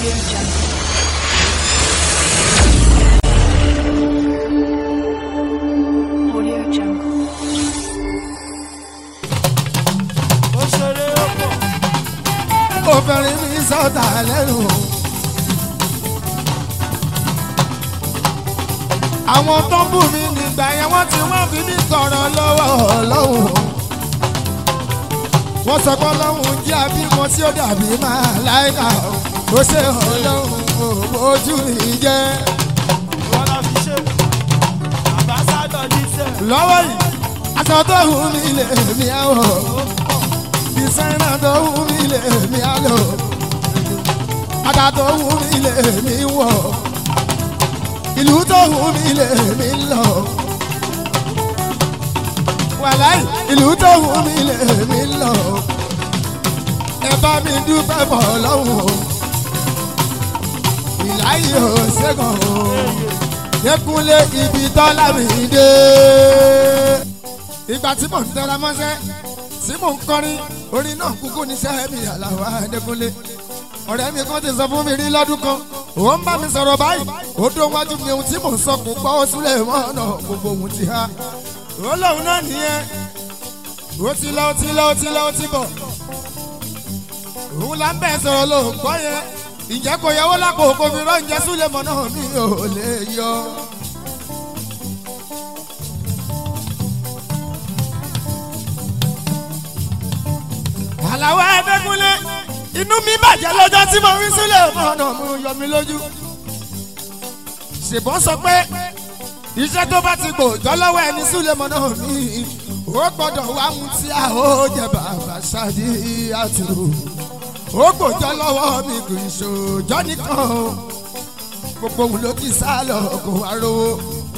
Audio Jungle. Audio Jungle. ó ṣeré ó pọ̀ obìnrin mi sọ̀tà lẹ́nu. àwọn tó ń bù mí nígbà yẹn wọ́n ti wọ́n fi mí tọrọ lọ́wọ́ ọlọ́run. wọ́n sọ pé ọlọ́run jẹ́ àbímọ tí ó dàbí máa láìka ó ṣe ọlọ́run ojú mi jẹ́. wọn lọ fi ṣe àbáṣádọ díṣẹ lọ́wọ́ yìí aṣọ tó wù mí lè mí àwọ̀ dísáínà tó wù mí lè mí àlọ́ bàtà tó wù mí lè mí wọ̀ ìlú tó wù mí lè mí lọ wàláì ìlú tó wù mí lè mí lọ ẹ bá mi dúpẹ́ bọ̀ lọ́wọ́ ìláyé ò ṣẹ́gun o dẹkùnlé ibi tọ́lá mi dé. ìgbà tí mò ń tẹra mọ́ṣẹ́ tí mò ń kọrin orin náà kúkú níṣẹ́ mi àlàwà dẹkùnlé. ọ̀rẹ́ mi kan ti sọ fún mi rí lọ́dún kan ó ń bá mi sọ̀rọ̀ báyìí ó dún wájú mi ohun tí mò ń sọ kò gbọ́ ó súlẹ̀ mọ́ ọ̀nà gbogbo ohun ti há. ó lóun náà nìyẹn ó ti lọ ó ti lọ ó ti lọ ó ti bọ̀. òun là ń bẹ̀ sọ̀rọ̀ ló ń gbọ́ yẹn ìjẹ́ kò yẹwò lápò kò fi rọ́ǹjẹ́ súlẹ̀ mọ́ náà mi ò lè yọ. àlàó ẹ̀ẹ́dẹ́gúnlé inú mi bàjẹ́ lọ́jọ́ tí mo rí sílẹ̀ ọ̀nà mo yọ mi lójú. ṣèbọn sọ pé iṣẹ́ tó bá ti gbòòjọ́ lọ́wọ́ ẹni sílẹ̀ mọ́ náà mi ó gbọ́dọ̀ wá mú tí a ó jẹ bàbá ṣáàdì àtúrò ó gbòòjọ́ lọ́wọ́ mi kì í ṣòjọ́ nìkan o gbogbo òun ló ti sá lọ kó wá rówó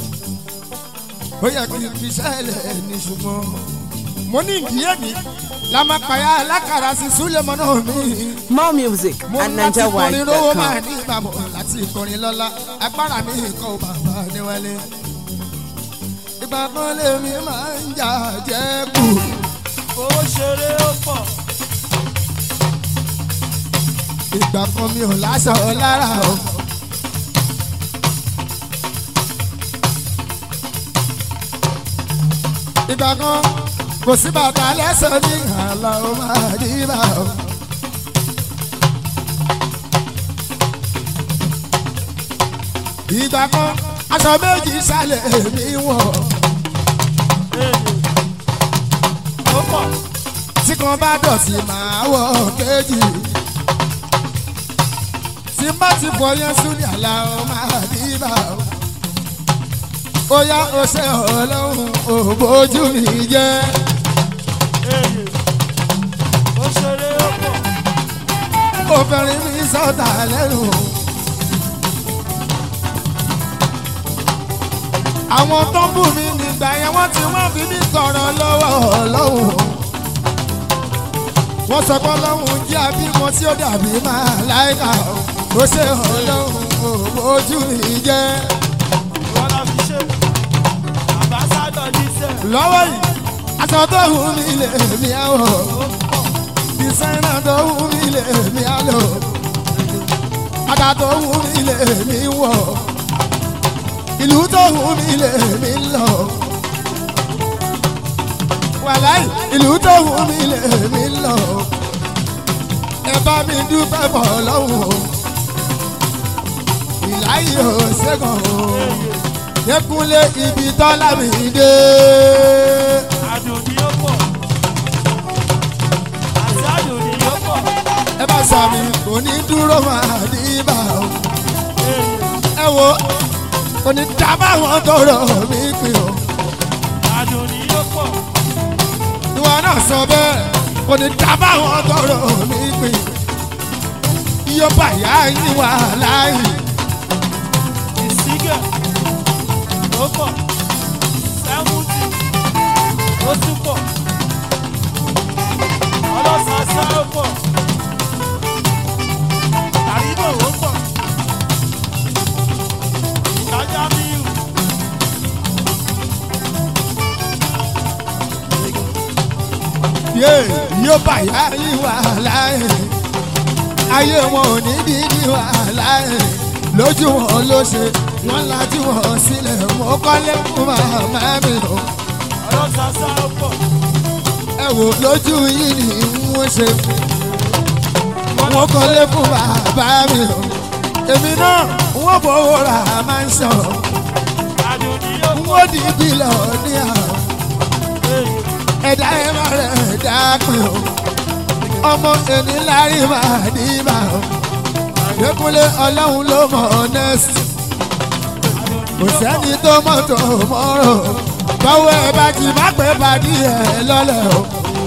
ó yẹ kí n fi ṣẹlẹ̀ ní ṣùgbọ́n mo ní ìdíyẹ ní la máa pààyà alákàrà sí súlẹ̀mọ́ náà mi. More music mo at ní láti kọrin rówó máa NigerWide.com. ní ìbámu láti kọrin lọ́la agbára mi kọ́ bàbá níwálé. ìgbà kan lèmi máa ń jà jẹ́ kù. ó ṣeré ó pọ̀ ìgbà kan mi ò láṣọ lára o. ìgbà kan kò sí bàtà lẹ́sẹ̀ ní àlọ́ ó máa dí bá o. ìgbà kan aṣọ méjì sálẹ̀ mi wọ̀ ó pọ̀ tí kan bá dọ̀tí máa wọ̀ kejì tí má ti fọ yẹn sún ní àlà ó máa dí bá o. ó yá ó ṣe ọlọ́run ò bójú mi jẹ́. ó ṣeré ó pọ̀ obìnrin mi sọ̀tà lẹ́nu. àwọn tó ń bù mí nígbà yẹn wọ́n ti wọ́n fi mí tọrọ lọ́wọ́ ọlọ́run. wọ́n sọ pé ọlọ́run jẹ́ àbímọ tí ó dàbí máa láìka ó ṣe ọlọ́run ò bójú mi jẹ́. wọn lọ fi ṣe àbáṣádọ díṣẹ lọ́wọ́ yìí aṣọ tó wù mí lè mí àwọ̀ dísáínà tó wù mí lè mí àlọ́ bàtà tó wù mí lè mí wọ̀ ìlú tó wù mí lè mí lọ wàláì ìlú tó wù mí lè mí lọ ẹ bá mi dúpẹ́ bọ̀ lọ́wọ́ ìláyé ò ṣẹ́gun o dẹkùnlé ibi tọ́lá mi dé. àdùn ni ó pọ̀ àti àdùn ni ó pọ̀ ẹ bá sàmì kò ní dúró máa ní ibà o. ẹ wo kò ní dábàá wọn tọrọ mi pè o. àdùn ni ó pọ̀ ìwọ náà sọ bẹ́ẹ̀ kò ní dábàá wọn tọrọ mi pè. iye bàyá yín wà láàyè. ìsígẹ̀ ó pọ̀ sẹ́wùtì ó tún pọ̀ ọlọ́sàásá ó pọ̀ àríbò ó pọ̀ ìtajà míì yé iye bàyá yín wà láàyè. ayé wọn ò ní bí ní wàhálà ẹ̀ lójú wọn ló ṣe wọn lajú wọn sílẹ̀ mo kọ́lé fún màmá mi o ọlọ́sàsá ó pọ̀ ẹ wò lójú yìí ni wọ́n ṣe wọ́n kọ́lé fún bàbá mi o èmi náà wọ́n fowó ra máa ń sọ àdùnní ó pọ̀ wọ́n di bílọ̀ ní àwọn ẹ̀dá ẹ̀ má rẹ̀ ẹ̀dá pin o ọmọ ẹni lárí máa ní bá o lẹ́kúnlé ọlọ́run ló mọ̀ ọ́nẹ́sì kò sẹ́ni tó mọ̀ tó mọ́rọ̀ báwo ẹ bá ti má pẹ́ pàdé ẹ lọ́lẹ̀ o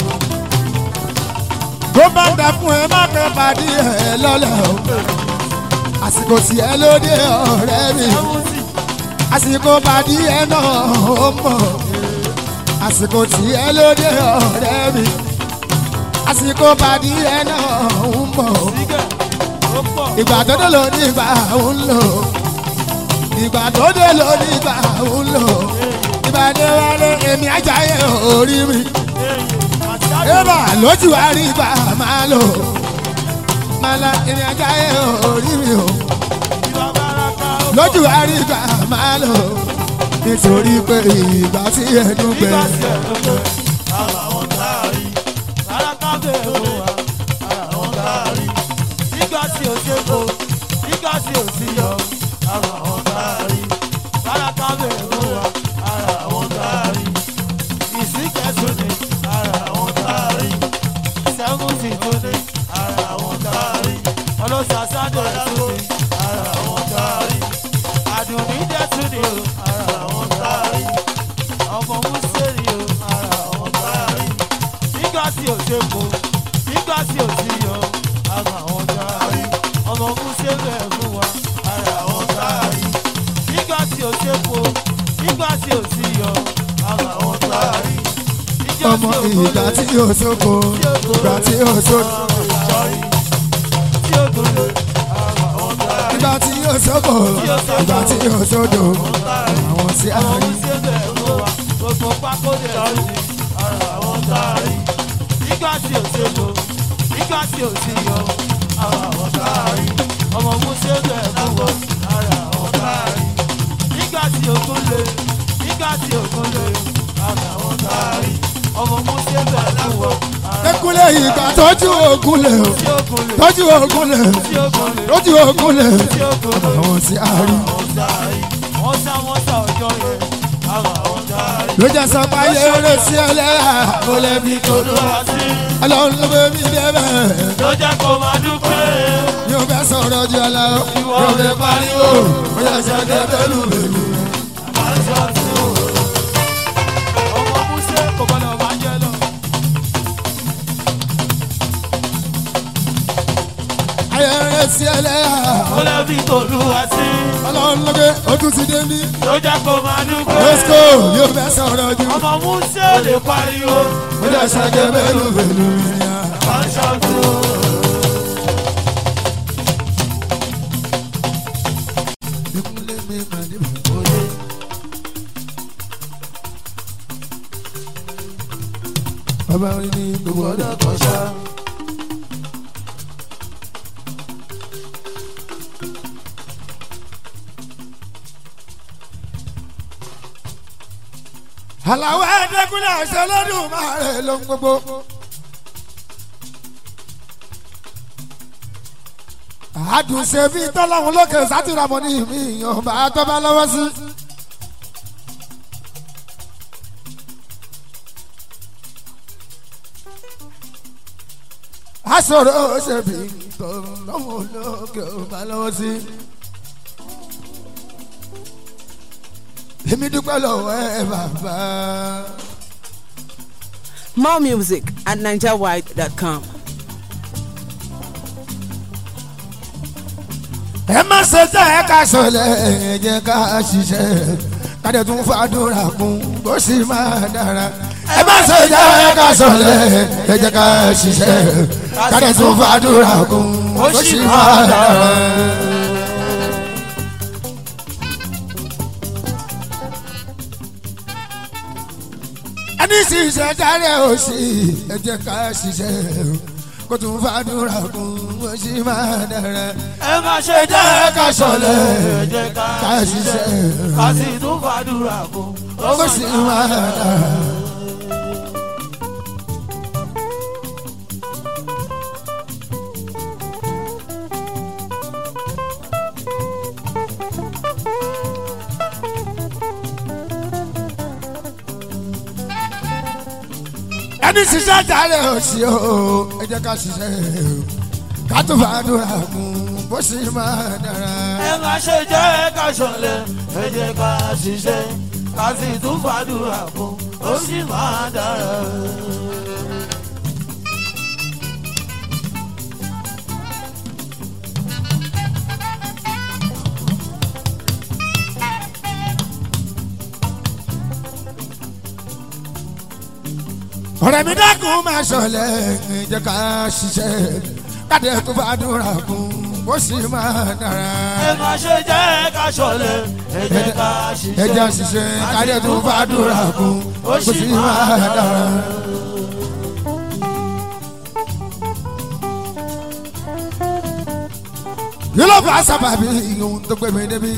bó bá dà fún ẹ má pẹ́ pàdé ẹ lọ́lẹ̀ o àsìkò tí ẹ lóde ọ̀rẹ́ mi àsìkò pàdé ẹ náà ó mọ̀ àsìkò tí ẹ lóde ọ̀rẹ́ mi àsìkò pàdé ẹ náà ó mọ̀ sígẹ̀ ó pọ̀ ìgbà tó dé ló ní ìgbà ń lò ìgbà tó dé ló ní ìgbà ń lò ìgbà dé wálé èmi ajáyé orí mi ébà lójú àrí ìgbà máa lò máa la èmi ajáyé orí mi o ìwà bàràkà ó pọ̀ lójú àrí ìgbà máa lò nítorí pé ìgbà tí ẹnu gbẹ nígbà tí ẹ̀ ló gbé ara wọn káàrí bàràkà bẹ̀rù wa ara wọn káàrí nígbà tí ò ṣe kó nígbà tí ò sí yọ ara wọn káàrí bàràkà bẹ̀rù wa ara wọn káàrí ìsìnkẹ́sùn ni ara wọn káàrí sẹ́wọ́ntì tó ní ara wọn káàrí ọlọ́sàsádọ̀ tó ní ara wọn káàrí àdùnní dẹ́tún ni o ara wọn káàrí ọmọ mùsùlùmí o ara wọn káàrí nígbà tí ò ṣe kó nígbà tí ò sí yọ ara wọn káàrí ọmọ mùsùlùmí ẹ̀ fún wa ara wọn káàrí nígbà tí ò ṣe kó nígbà tí ò sí yọ ara wọn káàrí ọmọ ìgbà tí yóò sóko ìgbà tí yóò sóko tí ó gbòòrò ara wọn káàrí. ìgbà tí yóò sóko ìgbà tí yóò sódò àwọn sí àárín. gbogbo pákóde lọ́rùn ara àwọn táàrí nígbà tí ò ṣe lò nígbà tí ò sí yọ ara àwọn táàrí ọmọ musa bẹ̀ fún wọn ara àwọn táàrí nígbà tí ògùn lè nígbà tí ògùn lè ara àwọn táàrí ọmọ musa bẹ̀ fún wọn ara Ekúlé ìgbà tọ́jú ogun lè o, tí ògùn lè tọ́jú ogun lè, tí ògùn lè tọ́jú ogun lè, tí ògùn lè àwọn sí àárín. àwọn táàrí wọ́n sá wọ́n sá ọjọ́ yẹn ara àwọn táàrí. Ló jẹ́ sọ pé ayé eré sí ẹlẹ́yà, ó lè fi kòdó. Ọlọ́run ló bẹ mí débẹ̀. ló jẹ́ kó máa dúpẹ́. Yóò fẹ́ sọ̀rọ̀ ju ọ̀la o, yóò fẹ́ pariwo, ó yẹ sọ dé bẹ́lú bẹ́lú. ọmọ músẹ́ kò gbọ́dọ̀ máa jẹ lọ. Ayé eré sí ẹlẹ́yà, ó lè fi tòlú wá sí. ọlọ́run ló bẹ ó tún ti dé mí. ló jẹ́ kó máa dúpẹ́. Lọ́sìkò yóò fẹ́ sọ̀rọ̀ ju. ọmọ músẹ́ ò lè pariwo. Ó yẹ sọ dé bẹ́lú bẹ́lú. máa ṣàtò. Ekúlé mi máa ní bẹ̀rẹ̀. Bàbá orin ní gbogbo ọ̀dọ́ kan ṣá. Àlàó ẹ̀ẹ́dẹ́gbẹ́lẹ́ àṣẹ lọ́dún máa rẹ̀ ló ń gbogbo. àdùnṣe bíi tọ́lọ́hún lókè sátìrámọ́ ní mi ìyọ̀nba tó bá lọ́wọ́ sí. aṣọ̀rọ̀ ṣe bí tọ́lọ́hún lókè bá lọ́wọ́ sí. èmi dúpẹ́ lọ́wọ́ ẹ bàbá. More music at NigerWide.com. ẹ má ṣe tẹ ẹ ká sọlẹ ẹ jẹ́ ká ṣiṣẹ́ kádẹ tún fàdúrà kún bó sì máa dára. ẹ má ṣe tẹ ẹ ká sọlẹ ẹ jẹ́ ká ṣiṣẹ́ kádẹ tún fàdúrà kún bó sì máa dára. ẹni ṣiṣẹ́ dáre òsì ẹ jẹ́ ká ṣiṣẹ́ kó tún fàdúrà kún bó ṣe máa dára. ẹ má ṣe jẹ́ ká ṣọlẹ̀ ẹ jẹ́ ká ká ṣiṣẹ́ ṣiṣẹ́ ká sì tún fàdúrà kún bó ṣe máa dára. ẹni ṣiṣẹ́ jàre òsì o ẹ jẹ́ ká ṣiṣẹ́ o ká tún fàdúrà kún bó ṣe máa dára. ẹ má ṣe jẹ́ ká ṣọlẹ̀ ẹ jẹ́ ká ṣiṣẹ́ ká sì tún fàdúrà kún ó sì máa dára. ọ̀rẹ́ mi dákun máa ṣọlẹ̀ ẹ jẹ́ ká ṣiṣẹ́ káde tó fàdúrà kún bó ṣe máa dára. ẹ má ṣe jẹ́ ká ṣọlẹ̀ ẹ jẹ́ ká ẹ jẹ́ ṣiṣẹ́ ṣiṣẹ́ káde tó fàdúrà kún bó ṣe máa dára. kí ló fà sábàbí ohun tó gbé mi débi.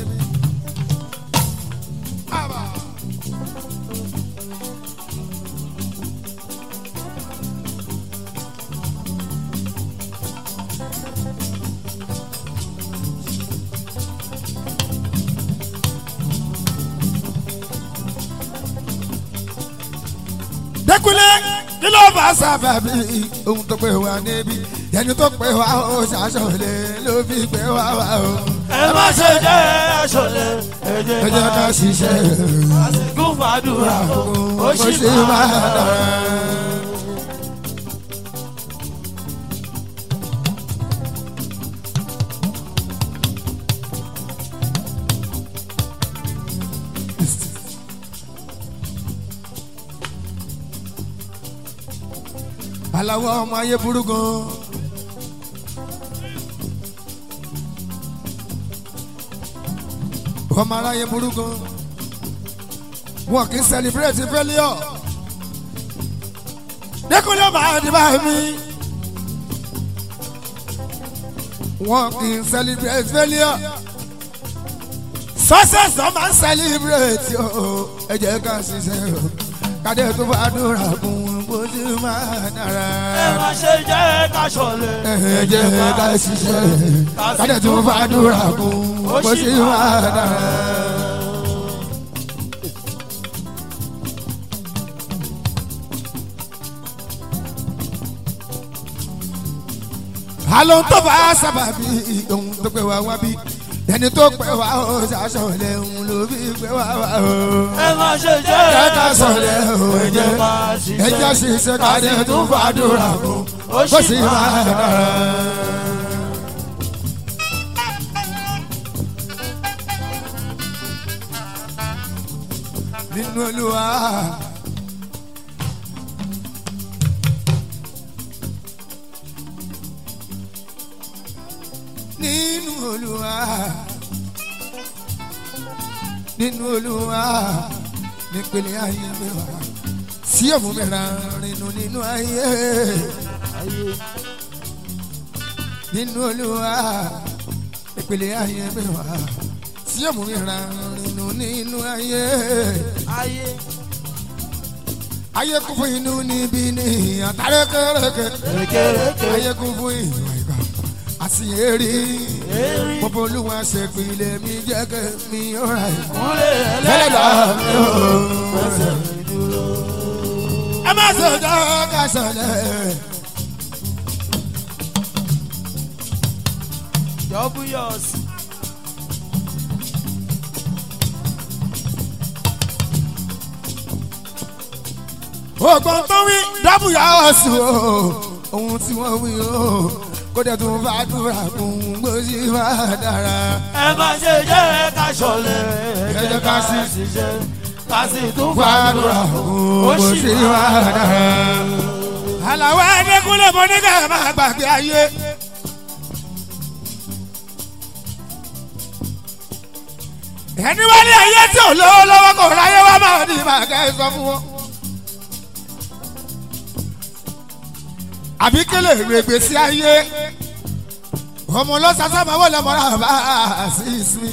dẹkulẹ kí ló fà sábàbí ohun tó pè wá níbí ẹni tó pè wá ó ṣàṣọlẹ ló fi pè wá wá o. ẹ má ṣe jẹ́ ká ṣọlẹ̀ ẹ ẹ jẹ́ jẹ́ ká ká ṣiṣẹ́ ṣiṣẹ́ ká sì tún fàdúrà kún ó ó sì ṣe máa máa dára. dára. aláwọ̀ ọmọ ayé burú gan. ọmọ aráyé burú gan. wọn kì í celebrate failure. dẹ́kunlé máa di bá mi. wọn kì í celebrate failure. success ló máa ń celebrate o. ẹ jẹ́ ká ṣiṣẹ́ o. kádé tó bá dúrà kún bó ti máa dára ẹ má ṣe jẹ́ ká ṣọlẹ̀ ẹ jẹ́ ká ṣiṣẹ́ kádẹ tó fàdúrà kún bó ṣe máa dára. àlọ́ tó bá sábàbí ohun tó pẹ́ wá wá bí ẹni tó pẹ́ wá ó ṣàṣọlẹ̀ òun ló fi pẹ́ wá wá o. ẹ má ṣe jẹ́ jẹ́ ká sọ̀lẹ̀ o ẹ jẹ́ ká ẹ jẹ́ ṣiṣẹ́ kádẹ tó fàdúrà kún ó bó sì ṣe máa máa dára. dára. nínú olúwa. nínú olúwa. nínú olúwa. nípele ayé mi wá. sí òmù mi ra rinu nínú ayé. nínú olúwa. nípele ayé mi wá. sí òmù mi ra rinu nínú ayé ayé ayé kún fún inú níbí ní àtàrẹ kẹrẹkẹ kékeré ayé kún fún ìwà ìgbà àti èrè Èrè. gbogbo olúwa ṣe pilẹ̀ mi jẹ́ kẹ́ mi ọ̀rà ẹ̀. kúnlẹ̀ ẹlẹ́dà ẹlẹ́dàá mi ò fẹsẹ̀ dúró. ẹ má ṣe jẹ́ ká ṣẹlẹ̀. Double yours. ògbọ́n tó wí dábù yà ọ́ sí o ohun tí wọ́n wí o kó dẹ̀ tún bá dúrà kún gbòsì má dára. ẹ má ṣe jẹ́ ká ṣọlẹ̀ Ẹ jẹ́ ká sì ṣiṣẹ́ ká sì tún fàdúrà fàdúrà kún ó gbòsì sì má máa dára. àlàó ẹ̀ẹ́dẹ́kúnlẹ̀ mọ́ nígbà máa gbàgbé ayé. ẹni wálé ayé tí ò lówó lọ́wọ́ kò ráyé wá máa ní màá kẹ́ ẹ sọ fún wọn. àbí kélé règbè sí ayé ọmọ lọ́sàsá máa wọlé mọ́ra bá a sí ìsinmi.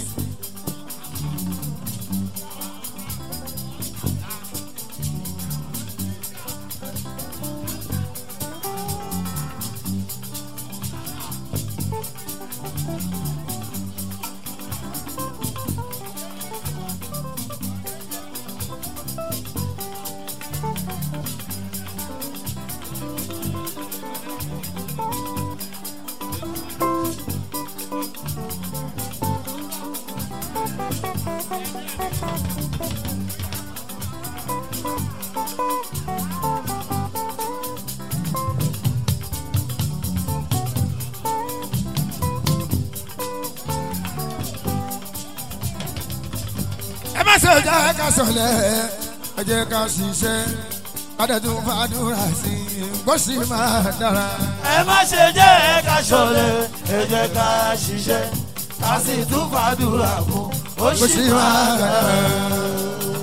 ẹ má ṣe jẹ́ ká sọ̀lẹ̀ ẹ jẹ́ ká ṣiṣẹ́ adẹ́tún fàdúrà sí i kó sì máa dára. ẹ má ṣe jẹ́ ká ṣọlẹ̀ ẹ jẹ́ ká ṣiṣẹ́ ká sì tún fàdúrà fún ó kó sì sì máa máa dára. dára.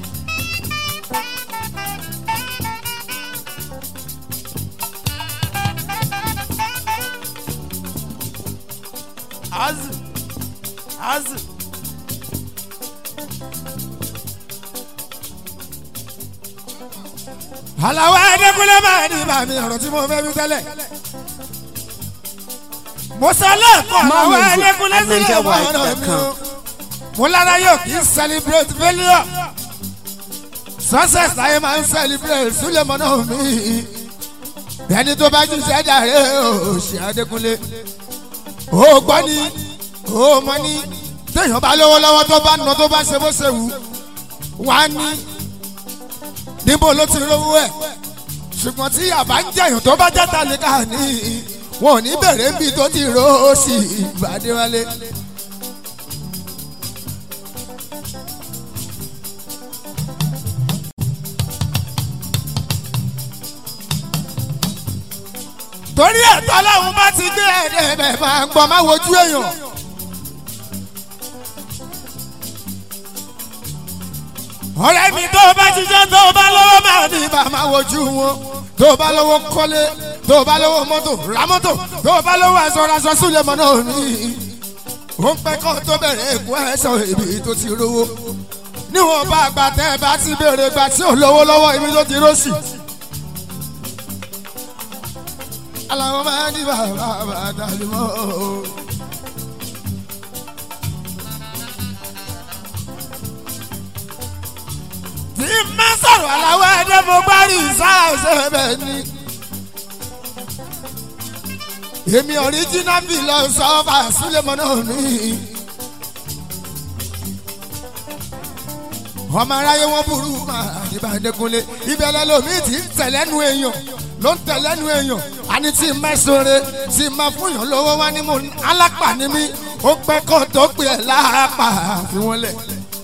azu azu àlàó ẹ̀ẹ́dẹ́gbẹ́lẹ́ máa ní bàmí ọ̀rọ̀ tí mo fẹ́ wí tẹ́lẹ̀. mo sọ lẹ́ẹ̀kan àlàó More music ẹ̀ẹ́dẹ́gbẹ́lẹ́ at sílẹ̀ mọ́ ọ̀rọ̀ mi o. NigerWide.com. mo lára yóò kí n celebrate failure. success láyé máa ń celebrate sílẹ̀ mọ́ náà mi. ẹni tó bá jù sẹ́jà rẹ̀ ò ṣe Adékúnlé. ó gbọ́ ni ó mọ ni téèyàn bá lówó lọ́wọ́ tó bá nà tó bá ṣe bó ṣe wù wá ní níbo ló ti rówó ẹ̀ ṣùgbọ́n tí yàbá ń jẹ̀yàn tó bá jẹ́ tálíkà ní wọn ò ní bẹ̀rẹ̀ níbi tó ti ró sí ìbàdíwálé. torí ẹ̀tọ́ ọlọ́run bá ti gbé ẹ̀rẹ́ bẹ̀ máa ń gbọ́ máa wojú èèyàn. ọ̀rẹ́ mi tó o bá jíjẹ́ tó o bá lọ́wọ́ máa ní ibà máa wojú wọn tó o bá lọ́wọ́ kọ́lé tó o bá lọ́wọ́ mọ́tò ra mọ́tò tó o bá lọ́wọ́ aṣọ aṣọ súlẹ̀ mọ́ náà ní. ó ń pẹ́ kọ́ tó bẹ̀rẹ̀ èkó ẹ̀ṣọ́ ibi tó ti rówó níwọ̀n bá àgbà tẹ́ ẹ bá ti béèrè gbà tí ò lówó lọ́wọ́ ibi tó ti rósì. aláwọ̀ máa ní bàbá bàtà lè mọ́ o. tí n bá sọ̀rọ̀ aláwọ̀ ẹ̀dẹ́ mo gbá rí sáàsẹ̀ bẹ́ẹ̀ ni. èmi ọ̀ríjínà fi lọ sọ́fà súlẹ̀mọ́ náà ní. ọmọ aráyé wọn burú máa dìbà Adékúnlé ìbẹ̀lẹ̀ lomi ti ń tẹ̀lẹ́nu èèyàn ló ń tẹ̀lẹ́nu èèyàn àní tí n mẹ́sọ̀rẹ́ tí n máa fúnyàn lọ́wọ́ wá ní mo alápà ní mi ó pẹ́ kó tó pè é láàpà fi wọ́n lẹ̀.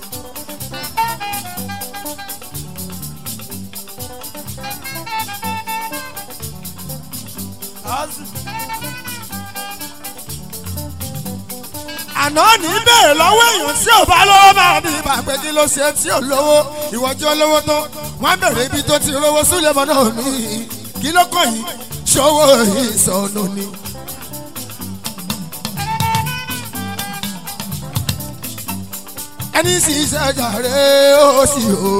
azu àná ní bẹ́ẹ̀ lọ́wọ́ èèyàn tí ò bá lówó máa bí ibà pé kí ló ṣe tí ò lówó ìwọ́jú olówó tó wọ́n bẹ̀rẹ̀ ibi tó ti rówó súlẹ̀ mọ́ náà ní kí ló kàn yín ṣòwò ìsọnù ni. ẹni sì ṣàjàre ó sì o.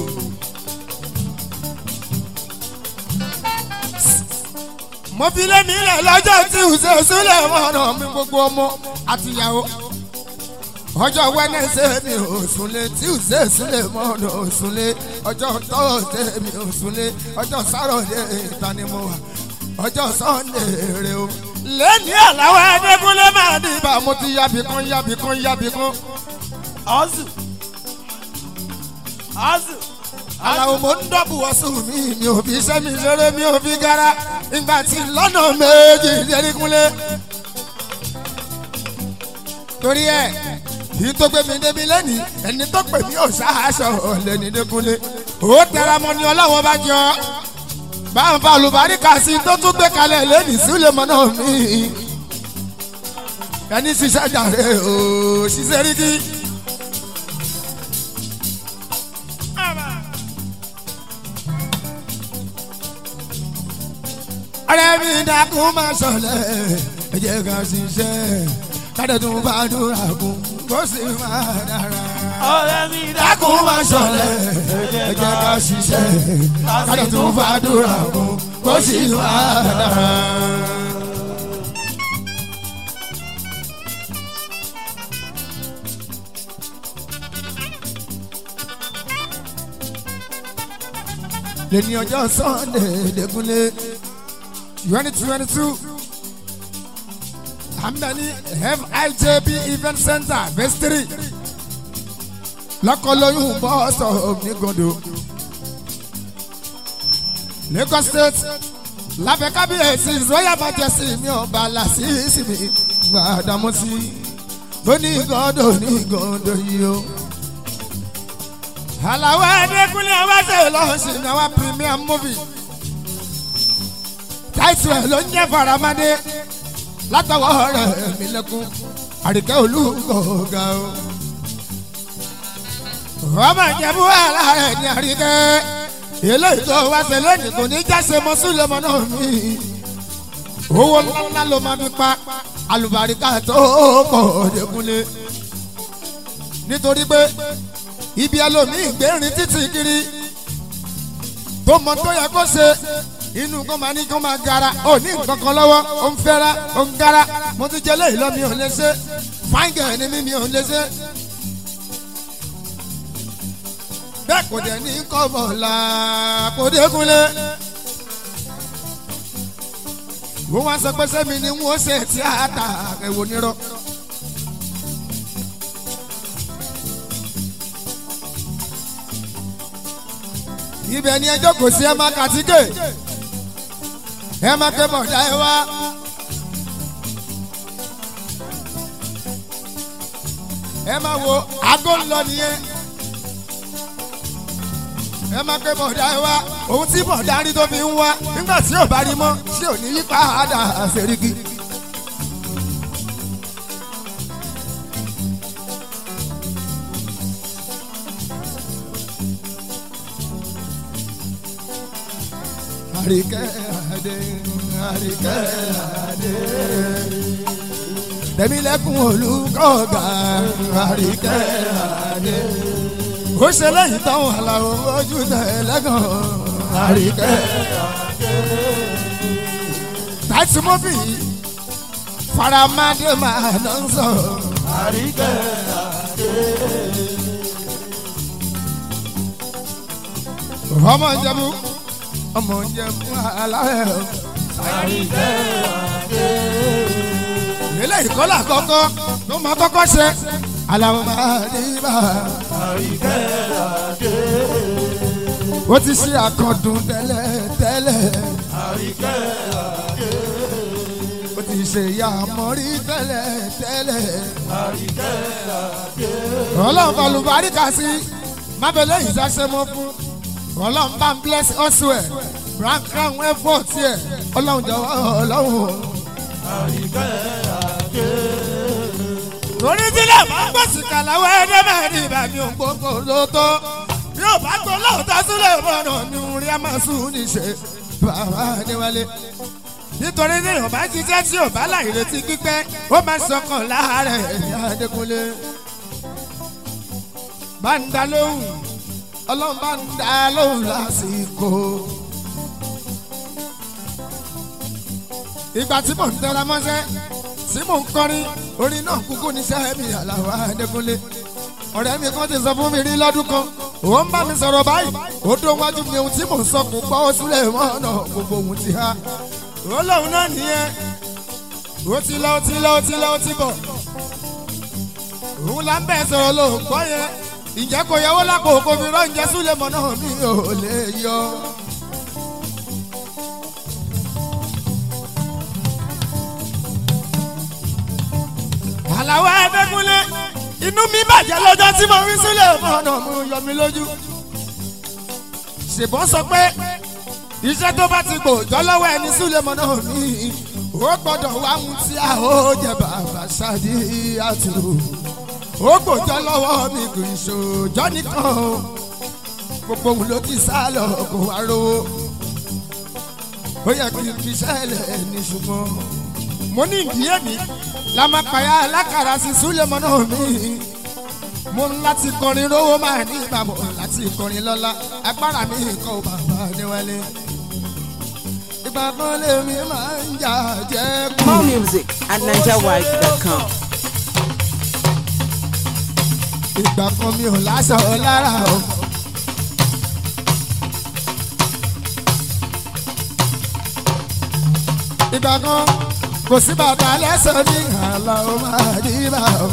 mo fi lé mi lẹ̀ lọ́jọ́ tí ò ṣe sílẹ̀ mọ́nà mi gbogbo ọmọ àtìyàwó. ọjọ́ wẹ́nẹ́sẹ̀ mi ò súnlé tí ò ṣe sílẹ̀ mọ́nà ò súnlé ọjọ́ tọ́ọ̀sẹ̀ mi ò súnlé ọjọ́ sáròdé ìta ni mo wà ọjọ́ sọ́ndé rè o. lẹ́ni àláwọ̀ Adékúnlé máa ní ibà mo ti yábì kan yábì kan yábì kan. azu azu Àlàó mo ń dọ́bù ọ̀sùn mi mi ò fi iṣẹ́ mi ṣeré mi ò fi gara ìgbà tí lọ́nà méjì Adékúnlé. torí ẹ yìí tó gbé mi débi lẹ́nìí ẹni tó pè mí ò ṣáàṣọ lẹ́ni Adékúnlé. ó tẹra mọ́ ni ọlọ́wọ́ bá jọ bá ń fa olùbáríkà sí i tó tún gbé kalẹ̀ lẹ́nìí sílẹ̀ mọ́ náà mi. ẹni ṣiṣẹ́ jàre o ṣiṣẹ́ rí kí. ọ̀rẹ́ mi dákun máa ṣọlẹ̀ ẹ jẹ́ ká ṣiṣẹ́ káde tún bá dúrà kún kó sì máa dára. ọ̀rẹ́ mi dákun máa ṣọlẹ̀ ẹ jẹ́ ká ṣiṣẹ́ káde tún bá dúrà kún kó sì máa dára. lẹ́ni ọjọ́ sunday lẹ́kúnlé twenty twenty two hamdani fijb event center vestry lọ́kọ̀lóyún bọ́ọ̀sọ̀ onígodo lagos state lábẹ́ kábíyèsí royal majesty mi ọba làṣìṣì mi gbàdámọ́sí lóní ìgọ́dọ̀ ní ìgọ́dọ̀ yìí o àlàwọ̀ ẹ̀ẹ́dẹ́kùnlé ọbaṣẹ́ lọ́sìn náà wá premium movie táìtù ẹ̀ ló ń jẹ́ faramade látọwọ́ rẹ̀ mí lẹ́kún àríkẹ́ olúkọ̀ọ́gà o. ọmọ ìjẹ̀bú àlá rẹ̀ ní àríkẹ́ eléyìí tó wá ṣe lónìí kò ní jáse mọ́ súlẹ̀mọ́ náà mi. owó ńláńlá ló máa fi pa alùbáríkà tó pọ̀ ọ̀dẹ́kùnlé nítorí pé ibi ẹlòmíì gbérin títì kiri tó mọ tó yẹ kó ṣe inú kó máa ní kó máa gara ó ní nǹkan kan lọ́wọ́ ó ń fẹ́ra ó ń gara mo ti jẹ léyìí lọ mi ò lè ṣe fáńgẹ̀ ni mi mi ò lè ṣe. bẹ́ẹ̀ kò dẹ̀ ní kọ́bọ̀ la kò dékunlé. wọ́n wá sọ pé sẹ́mi ni wọ́n ṣe tíátà ẹ̀wò nírọ̀. ibẹ̀ ni ẹjọ́ kò sí ẹ máa kàtíkè ẹ máa ké bọ̀dá ẹ wá. ẹ máa wo aago ń lọ nìyẹn ẹ máa ké bọ̀dá ẹ wá òun tí bọ̀dá rí tó fi ń wá nígbà tí ò bá rí mọ́ tí ò ní yí padà àṣẹríkì. àríkẹ́ àdé àríkẹ́ àdé. Tẹ̀mílẹ́kùn olùkọ́gà àríkẹ́ àdé. Ó ṣe lẹ́yìn táwọn àlàó ojú tẹ̀lẹ́gàn àríkẹ́ àdé. Táìsì mọ́fì faramadé máa ná ń sọ. àríkẹ́ àdé. Ọmọ ìjẹ̀bú ọmọ ìjẹ̀bú aláwẹ̀ o. àríkẹ́ àdé. eléyìí kọ́ là kọ́kọ́ ló máa kọ́kọ́ ṣe aláwọ̀ máa ní bá àríkẹ́ àdé. ó ti ṣe àkọ́dùn tẹ́lẹ̀ tẹ́lẹ̀ àríkẹ́ àdé. ó ti ṣe ìyá àmọ́rí tẹ́lẹ̀ tẹ́lẹ̀ àríkẹ́ àdé. ọlọ́run balùbáríkà sí mábẹ́lẹ́ yìí ṣàṣẹ mọ́ fún ọlọ́run bá ń bless elsewhere brand crown effort yẹ ọlọ́run jọ̀wọ́ ọlọ́run. àríkẹ́ àdé. torí tílẹ̀ máa ń gbèsè kàláwọ́ ẹ̀ẹ́dẹ́ mẹ́rin ìbàdí ògbógbò lóòótọ́ yóò bá tó lóòótọ́ sílẹ̀ mọ́nà ní orí àmọ́sùn níṣẹ́ bàbá níwálé. nítorí tí yóò bá jíjẹ́ tí yóò bá láì retí pípẹ́ ó máa sọkàn láàárẹ̀ ẹ̀yà Adékúnlé. bá ń dá lóhùn ọlọ́run bá ń dá lóhùn lásìkò. ìgbà tí mò ń tẹra mọ́ṣẹ́ tí mò ń kọrin orin náà kúkú ní sẹ́mi Àlàó Adékúnlé ọ̀rẹ́ mi kan ti sọ fún mi rí lọ́dún kan ó ń bá mi sọ̀rọ̀ báyìí ó dó wájú mi ohun tí mò ń sọ kò gbọ́ ó súlẹ̀ mọ́ ọ̀nà gbogbo ohun ti há ó lóun náà nìyẹn ó ti lọ ó ti lọ ó ti lọ ó ti bọ̀ òun là ń bẹ̀ sọ̀rọ̀ ló ń gbọ́ yẹn ìjẹ́ kò yẹwò lápò kò fi rán ìjẹ́ súlẹ̀ mọ́ náà mi ò lè yọ. Àlàó Adékúnlé inú mi bàjẹ́ lọ́jọ́ tí mo rí sílẹ̀ ọ̀nà mo yọ mi lójú. ṣèbọn sọ pé iṣẹ́ tó bá ti gbòòjọ́ lọ́wọ́ ẹni sílẹ̀ mọ́ náà mi ó gbọ́dọ̀ wá ohun tí a ó jẹ bàbá ṣáàdì àtò ó gbòòjọ́ lọ́wọ́ mi kò ìṣòjọ́ nìkan o gbogbo òun ló ti sá lọ kó wá rówó ó yẹ kí n fi sẹ́lẹ̀ ní ṣùgbọ́n mo ní ìdíyẹ ní lamakaya alákàrà sí súlẹ̀mọ́ náà mi mo ń láti kọrin rówó máa ní ìbámu láti kọrin lọ́la agbára mi kọ́ ò bàbá níwálé ìgbà kan lèmi máa ń jà jẹ́ kú. More music at NigerWide.com. ìgbà kan mi ò láṣọ lára o. ìgbà kan kò sí bàtà lẹ́sẹ̀ ní àlà ó máa dì bá o.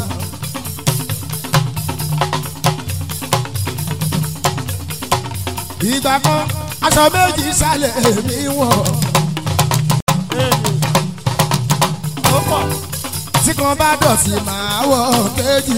ìgbà kan aṣọ méjì sálẹ̀ mi wọ̀ ó pọ̀ tí kan bá dọ̀tí máa wọ̀ kejì.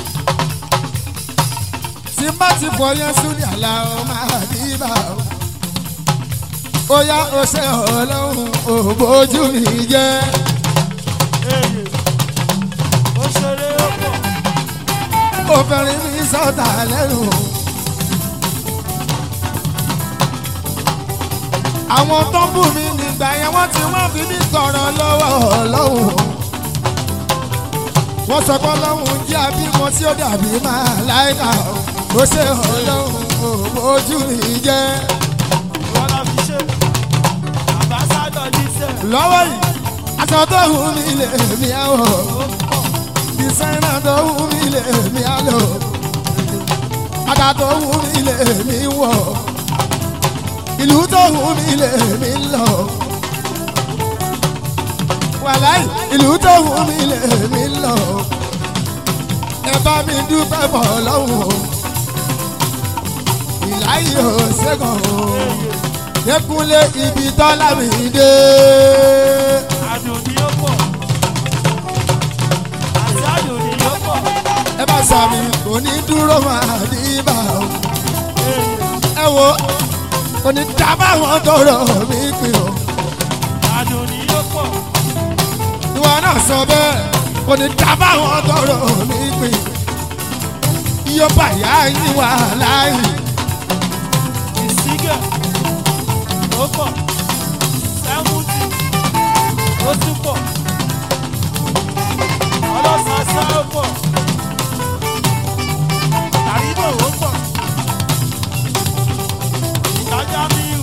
tí má ti fọ yẹn sórí àlà ó máa dì bá o. ó yá ó ṣe ọlọ́run ò bójú mi jẹ́. èyí ó ṣeré ó pọ̀ obìnrin mi sọ̀tà lẹ́nu. àwọn tó ń bù mí nígbà yẹn wọ́n ti wọ́n fi mí sọ̀rọ̀ lọ́wọ́ ọlọ́run. wọ́n sọ pé ọlọ́run jẹ́ abímọ tí ó dàbí máa láìka ó ṣe ọlọ́run ò bójú mi jẹ́. wọn lọ fi ṣe àbáṣádọ̀ díṣẹ́ lọ́wọ́ yìí aṣọ tó wù mí lè mí àwọ̀ ó pọ̀ dísáínà tó wù mí lè mí àlọ́ ata tó wù mí lè mí wọ̀ ìlú tó wù mí lè mí lọ wàláì ìlú tó wù mí lè mí lọ ẹ bá mi dúpẹ́ bọ̀ lọ́wọ́ ìláyé ò ṣẹ́gun o dẹkùnlé ibi tọ́lá mi dé. àdùn ni ó pọ̀ àti àdùn ni ó pọ̀ ẹ bá sàmì kò ní dúró máa ní bá o. èyí ẹ wo kò ní dábàá wọn tọrọ mi pè o. àdùn ni ó pọ̀ ìwọ náà sọ bẹ́ẹ̀ kò ní dábàá wọn tọrọ mi pè. iye bàyá yín wà láàyè. ìsígẹ̀ ó pọ̀ sẹ́wùtì ó tún pọ̀ ọlọ́sàsá ó pọ̀ àríbò ó pọ̀ ìtajà míì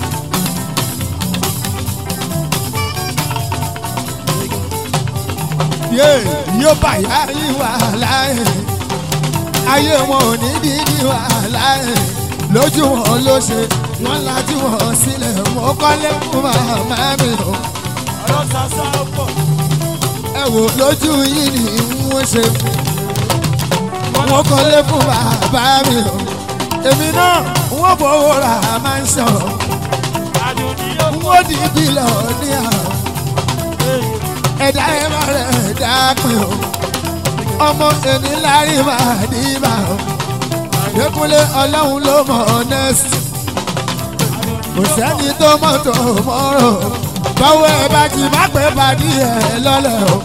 yé iye bàyá yín wà láàyè. ayé wọn ò ní dídí wà láàyè. lójú wọn ló ṣe wọn lajú wọn sílẹ̀ mọ́ kọ́lé fún màmá mi o. ọlọ́sàsá ó pọ̀ ẹ wò lójú yìí ni wọ́n ṣe wọ́n kọ́lé fún bàbá mi o èmi náà wọ́n fowó ra máa ń sọ àdùn ni ó pọ̀ wọ́n di bílọ̀ ní àwọn èyí ẹ̀dá ẹ̀ máa rẹ̀ ẹ̀dá pin o ọmọ ẹni lárí máa dì bá o Dékúnlé ọlọ́run ló mọ̀ ọ́nẹ́sì kò sẹ́ni tó mọ̀ tó mọ́rọ̀ báwo ẹ bá ti má pẹ́ pàdé ẹ lọ́lẹ̀ o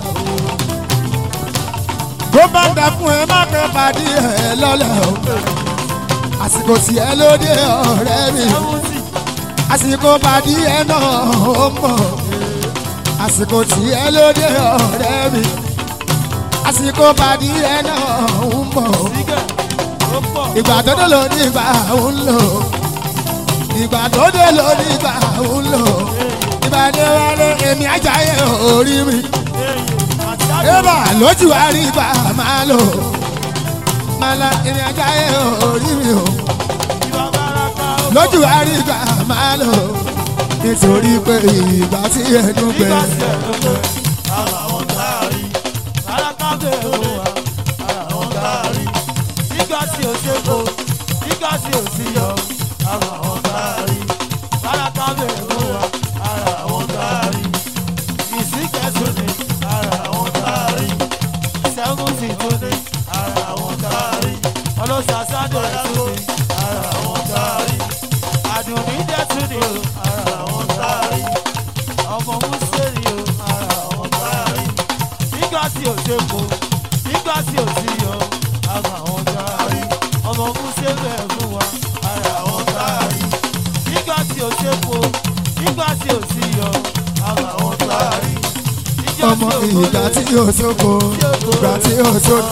bó bá dà fún ẹ má pẹ́ pàdé ẹ lọ́lẹ̀ o àsìkò tí ẹ lóde ọ̀rẹ́ mi sẹ́wùtì àsìkò pàdé ẹ náà ó mọ̀ àsìkò tí ẹ lóde ọ̀rẹ́ mi àsìkò pàdé ẹ náà ó mọ̀ ìsígẹ̀ ó pọ̀ ìgbà tó dé ló ní ìgbà ń lò ìgbà tó dé ló ní ìgbà ń lò ìgbà tó wálé èmi ajáyé orí mi èyí àti àdùn ébà lójú wa rí ìgbà máa lò máa la èmi ajáyé orí mi o ìwà bàràkà ó pọ̀ lójú wa rí ìgbà máa lò nítorí pé ìgbà tí ẹnu gbẹ nígbà tí ẹ̀ ló pé ara wọn káàrí bàràkà bẹ̀rù wa ara wọn káàrí nígbà tí ò ṣe kó nígbà tí ò sí yọ ara wọn káàrí bàràkà bẹ̀rù wa ara wọn káàrí ìsìnkẹ́sùn ni ara wọn káàrí sẹ́wọ́nsì tún ni ara wọn káàrí ọlọ́sàsádọ̀ tún ni ara wọn káàrí àdùnní jẹ́ tún ni o ara wọn káàrí ọmọ mùsùlùmí o ara wọn káàrí nígbà tí ò ṣe kó nígbà tí ò sí yọ ara wọn káàrí ọmọ mùsùlùmí ẹ̀ fún wa ara wọn káàrí nígbà tí ò ṣe kó nígbà tí ò sí yọ ara wọn táàrí. ọmọ ìgbà tí yóò sóko ìgbà tí yóò sóko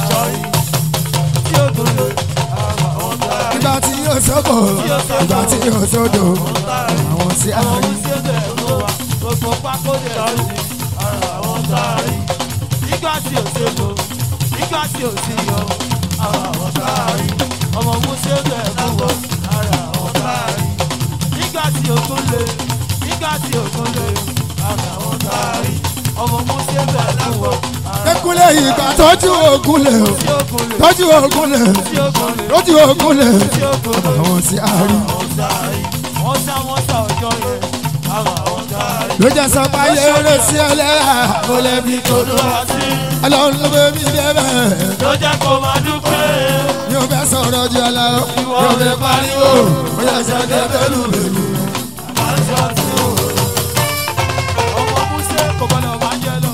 tí ó gbòòrò ara wọn táàrí. ìgbà tí yóò sóko ìgbà tí yóò sódò àwọn tí a rí. gbogbo pákó lè rí ara wọn táàrí. nígbà tí ò sébo nígbà tí ò sí yọ ara wọn táàrí. ọmọ musa bẹ̀ fún wọn ara wọn táàrí. nígbà tí ògùn lè nígbà tí ògùn lè ara wọn táàrí. ọmọ musa bẹ̀ fún wọn ara Ekule ìgbà tọ́jú ogun lè o, tí ògùn lè tọ́jú ogun lè, tí ògùn lè tọ́jú ogun lè, tí ògùn lè. àwọn tí a rí. àwọn táàrí. wọ́n sá wọ́n sá ọjọ́ yẹn ara wọn táàrí. Ló jẹ́ sọ pé ayé rẹ̀ sí ẹlẹ́yà, mo lè fi tòlú. Olúwa sí Ọlọ́run ló bẹ mí débẹ̀. ló jẹ́ kó máa dúpẹ́. Yóò fẹ́ sọ̀rọ̀ ju ọ̀la o, yóò fẹ́ pariwo, ó yẹ sọ kẹ́kẹ́ lù bèbí. ọmọ Músè kò gbọ́dọ̀ máa jẹ lọ.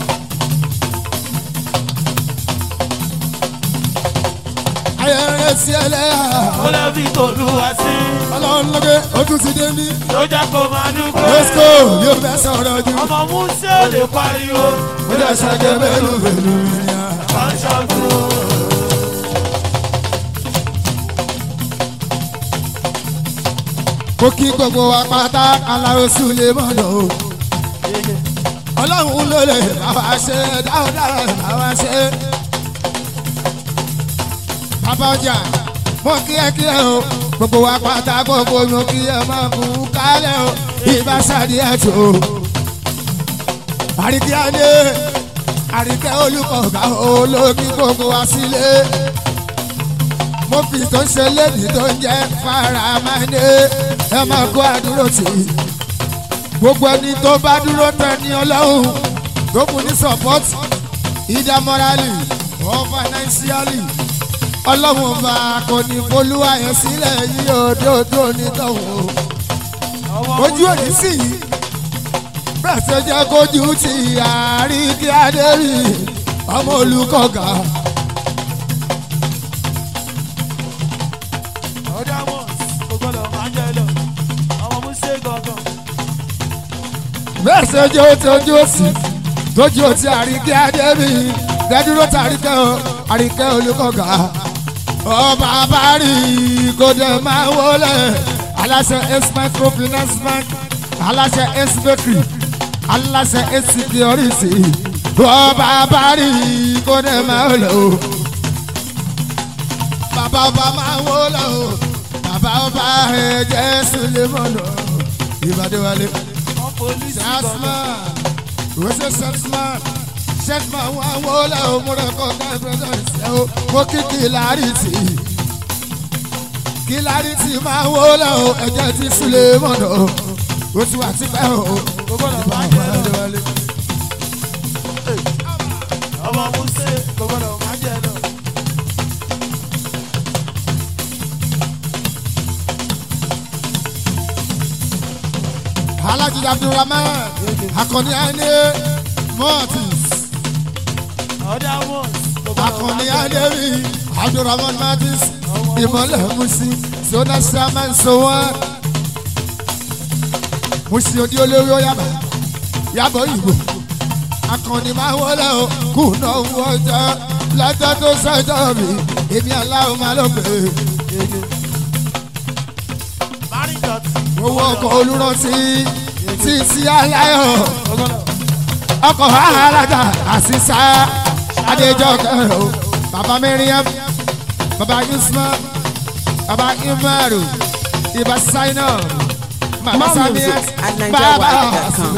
Ayé rẹ̀ sí ẹlẹ́yà, ó lè fi tòlúwa sí Ọlọ́run ló bẹ ojú ti dé mí. ló jẹ́ kó máa dúpẹ́. Lọ́sìkò yóò fẹ́ sọ̀rọ̀ ju. ọmọ Músè ò lè pariwo. Ó yẹ sọ kẹ́kẹ́ lù bèbí. máa ń ṣàkóso. Mo kí gbogbo wa pátá aláwo súlé mọ́nà o. Ọlọ́run ló lè bá wa ṣe dáadáa bá wa ṣe. Bàbá ọjà mo kí ẹ kí ẹ o. Gbogbo wa pátá gbogbo mo kí ẹ máa kú kálẹ̀ o. Ìbá ṣàdí ẹ̀ tó. Àríkí Adé, àríkẹ́ olùkọ̀ọ̀gá olókí gbogbo wa sílé mo fi tó ṣe lédi tó ń jẹ́ faramade ẹ máa kó àdúró tì í gbogbo ẹni tó bá dúró tẹ ní ọlọ́run tó kù ní support either morally or financially ọlọ́run ọba kò ní folúwa yẹn sílẹ̀ yí òdòdó nítòhún ojú òní sì yí bẹ́ẹ̀ tó jẹ́ kójú ti àríkí adérí ọmọ olùkọ́gà. ọ̀dà mọ̀ kò gbọ́dọ̀ máa jẹ lọ. ọmọ Músè gangan. bẹ́ẹ̀ ṣe jẹ́ ojú òsì tójú òsì àríkẹ́ adébí dẹ́dúró tàríkẹ́ o àríkẹ́ olùkọ́gà ọba abárí kò dé máa wọlé aláṣẹ ace microfinance bank aláṣẹ ace bakery aláṣẹ ace security ọba abárí kò dé máa wọlé o bàbá ọba máa wọlé o bàbá ọba ẹ̀jẹ̀ sulemọ́nù ìbàdí wálé. wọ́n polisi gangan. Salesman, what's a salesman? Salesman wa wọlé o, mo rẹ̀ kọ́ ká present ẹ̀ o, mo kí kìlárìtì. Kìlárìtì máa wọlé o, ẹ̀jẹ̀ ti súlẹ̀ mọ̀nà o, o ti wà tipẹ́ o. kò gbọ́dọ̀ máa jẹ lọ. ọmọ Músè kò gbọ́dọ̀ máa jẹ lọ. Alhaji Abdulrahman, Akọni Ane, Mortis, ọ̀dà mọ̀ kò gbọ́dọ̀ Akọni máa jẹ lọ. Ademi, Abdulrahman Mortis, Ìmọ̀lẹ̀ Musi, Sona Saman Sowan. Musi odi olórí Oyaba, Yabọ̀ Ìgbò. Akọni máa wọlé o, kùnà owó ọjọ́, lọ́jọ́ tó sọ́jọ́ mi, èmi aláwọ̀ máa lọ pè é. Marinjot Owó ọkọ̀ olùrántí, títí aláyọ̀. kò gbọ́dọ̀. ọkọ̀ alága àṣìṣà adéjọ́kẹ́ o bàbá miriam bàbá yusman bàbá imaru ibà saina mama More samia music at bàbá NigerWide.com.